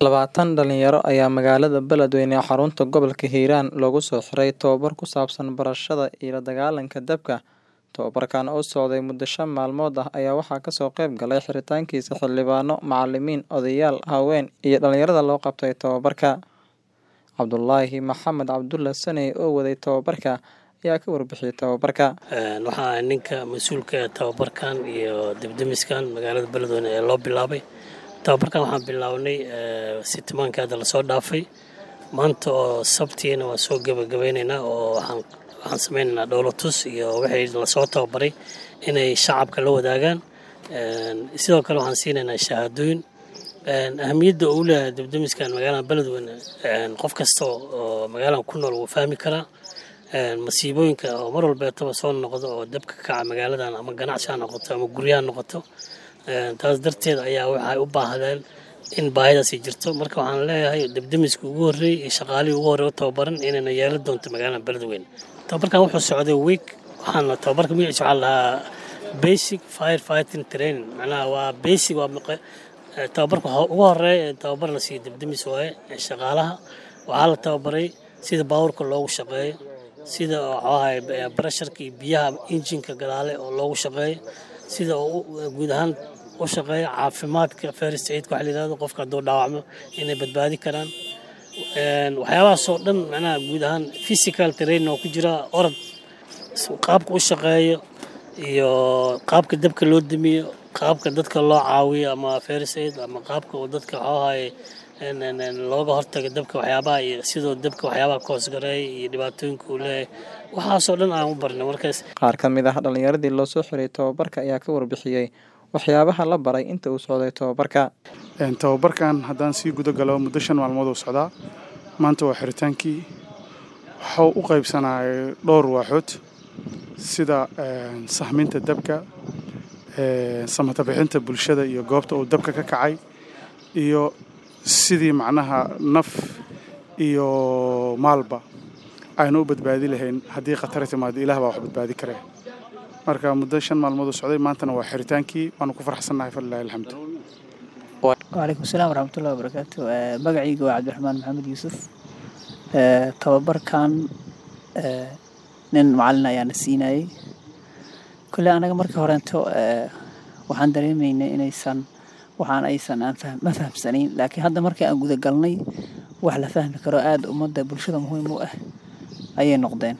Labaatan dhalinyaro ayaa magaalada Beledweyne ee xarunta gobolka Hiiraan loogu soo xiray tababar ku saabsan barashada iyo la dagaalanka dabka. Tababarkan oo socday muddo shan maalmood ah ayaa waxaa kasoo qayb galay xiritaankiisa xildhibaano, macalimiin, odayaal, haween iyo dhalinyarada loo qabtay tababarka. Cabdulaahi Maxamed Cabdulle Saney oo waday tababarka ayaa ka warbixiyay tababarka. waxaa ninka mas-uulka tababarkan iyo dibdimiskan magaalada beledweyne ee loo bilaabay tababarkan waxaan bilownay sitimaanka hadda lasoo dhaafay maanta oo sabtiina waa soo gebagabaynaynaa oo waxaan waxaan sameynaynaa dhowlatus iyo wixii lasoo tababaray inay shacabka la wadaagaan sidoo kale waxaan siinaynaa shahaadooyin ahamiyadda uu leeyahay dibdimiskan magaalada beledweyne qof kasta oo magaaladan ku nool wuu fahmi karaa masiibooyinka oo mar walbeetaba soo noqdo oo dabka ka kaca magaaladan ama ganacsi ha noqoto ama guryo ha noqoto taas darteed ayaa waxay u baahdeen in baahidaasi jirto marka waxaan leeyahay debdemiska ugu horreeyey iyo shaqaalihii ugu horreey u tababaran inayna yeelan doonto magaalada beledweyne tababarkan wuxuu socday week waxaana tababarka magaciisa waxaa lahaa basic fire fighting training macnaha waa basic waa tababarka ugu horeeya ee tababar la siiyo debdemis waaye shaqaalaha waxaa la tababaray sida baabuurka loogu shaqeeyo sida waxaahay barasharka iyo biyaha injinka gadaale oo loogu shaqeeyo sida guud ahaan u shaqeeya caafimaadka first aidka waxa la yidhahdo qofka hadduu dhaawacmo inay badbaadi karaan waxyaabahaasoo dhan macnaha guud ahaan physical training oo ku jira orod qaabka u shaqeeyo iyo qaabka dabka loo damiyo qaabka dadka loo caawiyo ama first aid ama qaabka uu dadka waxaahay looga hortaga dabka waxyaabaha iyo sidoo dabka waxyaabaha ka hoosgareeya iyo dhibaatooyinka uu leeyahay waxaasoo dhan aan u barnay markaas Qaar ka mid ah dhalinyaradii loo soo xiray tababarka ayaa ka warbixiyey waxyaabaha la baray inta uu socday tababarka. tababarkan haddaan sii guda galo muddo shan maalmood uu socdaa maanta waa xiritaankii waxuu u qaybsanayay dhowr waaxood sida sahminta dabka samata bixinta bulshada iyo goobta uu dabka ka kacay iyo sidii macnaha naf iyo maalba aynu u badbaadi lahayn haddii khatar timaado ilaah baa wax badbaadi karee marka muddo shan maalmood uu socday maantana waa xiritaankii waanu ku faraxsannahay falilahi alxamdu wcalaykum asalaam waraxmatullahi wabarakaatu magacayga waa cabdiraxmaan maxamed yuusuf tababarkan nin macalin ayaana siinayey kolley anaga markii horeento waxaan dareemaynay inaysan waxaan aysan aan ma fahamsanayn laakiin hadda markii aan guda galnay wax la fahmi karo aada ummadda bulshada muhiim u ah ayay noqdeen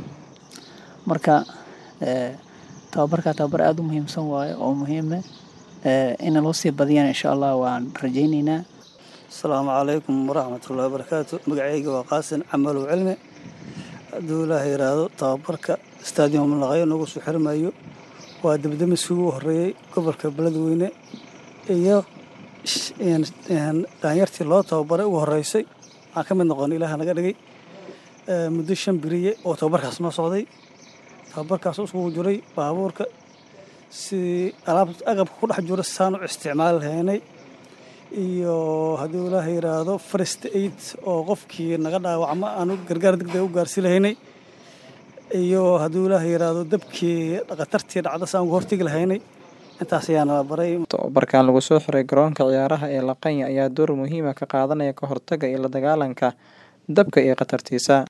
marka tababarkaa tababar aada u muhiimsan waayo oo muhiime ina loo sii badiyaan insha allah waan rajaynaynaa asalaamu calaykum waraxmatullahi wabarakaatu magacayga waa qaasin camalow cilmi hadduu ilaah yidhaahdo tababarka stadium laqayo nagu soo xirmayo waa debdemiskii ugu horreeyey gobolka beledweyne iyo daanyartii loo tababaray ugu horreysay aan ka mid noqon ilaah naga dhigay muddo shan beriye oo tababarkaas noo socday tababarkaas iskugu jiray baabuurka sidii alaab agabka ku dhex jiro saan u isticmaali lahaynay iyo hadduu ilaah yidhaahdo first aid oo qofkii naga dhaawacmo aanu gargaar degdeg u gaarsi lahaynay iyo hadduu ilaah yidhaahdo dabkii dhaqatartii dhacda saan uga hortegi lahaynay intaas ayaana la baray Tababarkan lagu soo xiray garoonka ciyaaraha ee Laqanya ayaa door muhiim ah ka qaadanaya ka hortagga iyo la dagaalanka dabka iyo khatartiisa.